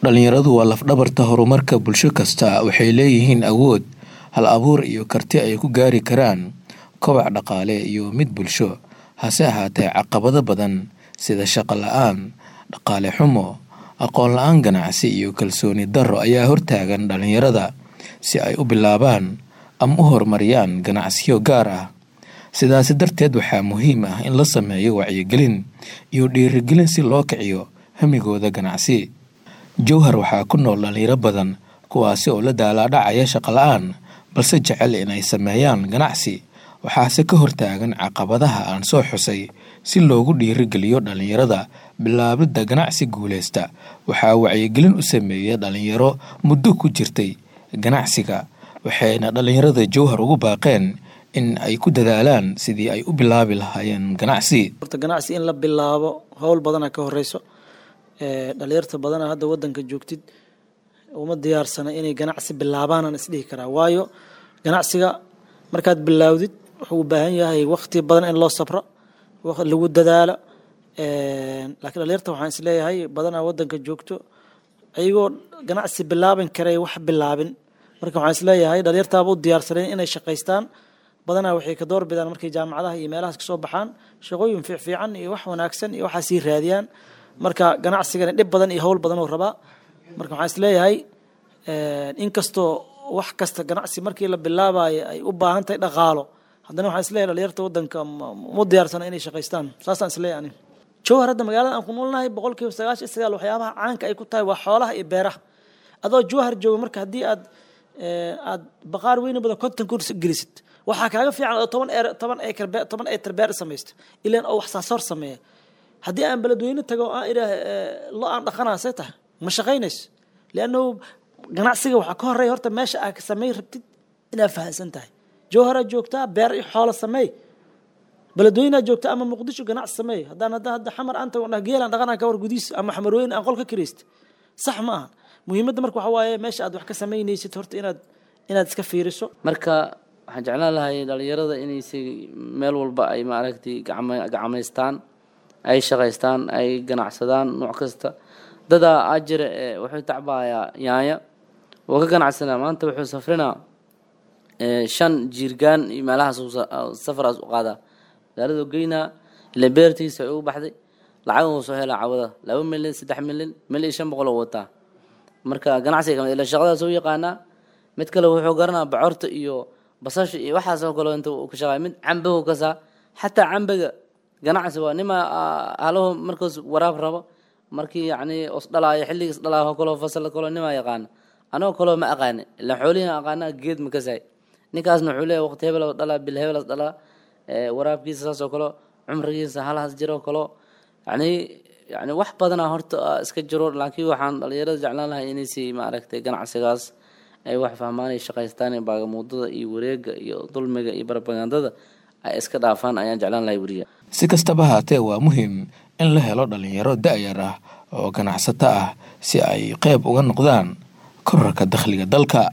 Dhalinyaradu waa laf-dhabarta horumarka bulsho kasta. Waxay leeyihiin awood, hal-abuur iyo karti ay ku gaari karaan koboc dhaqaale iyo mid bulsho. Hase ahaatee, caqabado badan sida shaqo la'aan, dhaqaale xumo, aqoon la'aan ganacsi iyo kalsooni darro ayaa hortaagan dhalinyarada si ay u bilaabaan ama u horumariyaan ganacsiyo gaar ah. Sidaas darteed, waxaa muhiim ah in la sameeyo wacyigelin iyo dhiirrigelin si loo kiciyo hamigooda ganacsi. Jowhar waxaa ku nool dhalinyaro badan kuwaasi oo la daalaa dhacaya shaqo la'aan balse jecel inay sameeyaan ganacsi. Waxaase ka hortaagan caqabadaha aan soo xusay. Si loogu dhiirrigeliyo dhalinyarada bilaabidda ganacsi guuleysta, waxaa wacyigelin u sameeya dhalinyaro muddo ku jirtay ganacsiga, waxayna dhalinyarada Jowhar ugu baaqeen in ay ku dadaalaan sidii ay u bilaabi lahaayeen ganacsi. horta ganacsi in la bilaabo howl badana ka horeyso ee dhalinyarta badana hadda wadanka joogtid uma diyaarsana inay ganacsi bilaabaan aan isdhihi karaa waayo ganacsiga markaad bilaawdid wuxuu u baahan yahay waqti badan in loo sabro waqti lagu dadaalo laakiin dhalinyarta waxaan isleeyahay badanaa wadanka joogto ayagoo ganacsi bilaaban karay wax bilaabin marka waxaan isleeyahay dhalinyartaaba u diyaarsaneen inay shaqaystaan badanaa waxay ka door bidaan markay jaamacadaha iyo meelahaas kasoo baxaan shaqooyin fiicfiican iyo wax wanaagsan iyo waxaa sii raadiyaan marka ganacsigana dhib badan iyo howl badan uu rabaa marka waxaan isleeyahay inkastoo wax kasta ganacsi markii la bilaabayo ay u baahan tahay dhaqaalo haddana waxaan isleeyahay dhalinyarta wadanka uma diyaarsana inay shaqaystaan saasaan isleeyahay ani jowhar hadda magaalada aan ku noolnahay boqolkiiba sagaashan iyo sagaal waxyaabaha caanka ay ku tahay waa xoolaha iyo beeraha adoo jowhar jooga marka haddii aad aad baqaar weyni badan konton kun gelisid waxaa kaaga fiican oo toban eer toban acre beer toban acre beer samaysto ilaan oo wax saasoor sameeya haddii aan beledweyne tago aan idhaah lo aan dhaqanaa see tahay ma shaqaynayso liannahu ganacsiga waxaa ka horeeya horta meesha aad samey rabtid inaad fahansan tahay jowharaa joogtaa beer iyo xoolo sameey beledweyneaa joogtaa ama muqdisho ganacsi sameey haddaan hadda hadda xamar aan tago geelaan dhaqanaa ka war gudiis ama xamarweyne aan qol ka kirayst sax ma aha muhiimadda marka waxaa waaye meesha aad wax ka samaynaysid horta inaad inaad iska fiiriso marka waxaan jeclaan lahay dhalinyarada inaysi meel walba ay maaragtay gacma gacmaystaan ay shaqaystaan ay ganacsadaan nooc kasta dadaa aa jira ee wuxuu tacbayaa yaanya wuu ka ganacsanaa maanta wuxuu safrinaa shan jiirgaan iyo meelahaas safaraas u qaadaa magaaladu geynaa ila beertiisa ay u baxday lacag uu soo helaa cawada laba milyan saddex milyan mil iyo shan boqol oo wataa marka ganacsiga kamid ila shaqadaas u yaqaanaa mid kale wuxuu garanaa bocorta iyo basasha iyo waxaas oo kale inta uu ka shaqaay mid cambahu kasaa xataa cambaga ganacsi waa nima halahu markaas waraab rabo markii yacni os dhalaayo xilligiis dhalaayo kaloo fasal kaloo nimaa yaqaana anagoo kaloo ma aqaani ilaa xoolihiin aqaana geed ma kasaay ninkaasna wuxuu leeyahay waqti hebel dhalaa bil hebelas dhalaa waraabkiisa saas oo kale cumrigiisa halahaas jiro kaloo yacni yacni wax badanaa horta iska jiro laakiin waxaan dhalinyarada jeclaan lahay inaysi maaragtay ganacsigaas ay wax fahmaan ay shaqaystaan baagamuudada iyo wareega iyo dulmiga iyo barbagandada ay iska dhaafaan ayaan jeclaan lahay weriya Si kastaba haatee, waa muhiim in la helo dhalinyaro da'yar ah oo ganacsato ah si ay qayb uga noqdaan korarka dakhliga dalka.